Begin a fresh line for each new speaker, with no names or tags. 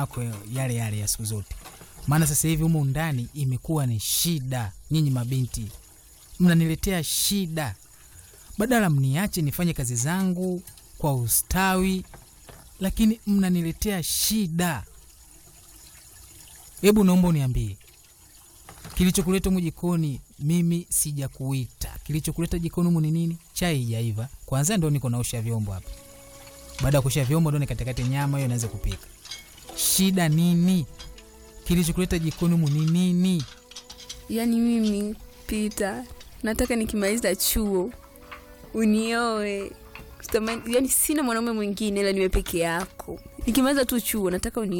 yako yale yale ya siku zote. Maana sasa hivi humu ndani imekuwa ni shida. Nyinyi mabinti mnaniletea shida, badala mniache nifanye kazi zangu kwa ustawi, lakini mnaniletea shida. Hebu naomba uniambie kilichokuleta humu jikoni. Mimi sijakuita, kilichokuleta jikoni humu ni nini? Chai haijaiva kwanza, ndo niko naosha vyombo hapa. Baada ya kuosha vyombo, ndo nikatakate nyama hiyo naweza kupika. Shida nini? Kilichokuleta jikoni humu ni nini?
Yaani mimi Pita, nataka nikimaliza chuo unioe. Sitamani- Yaani sina mwanaume mwingine ila niwe peke yako. Nikimaliza tu chuo nataka uni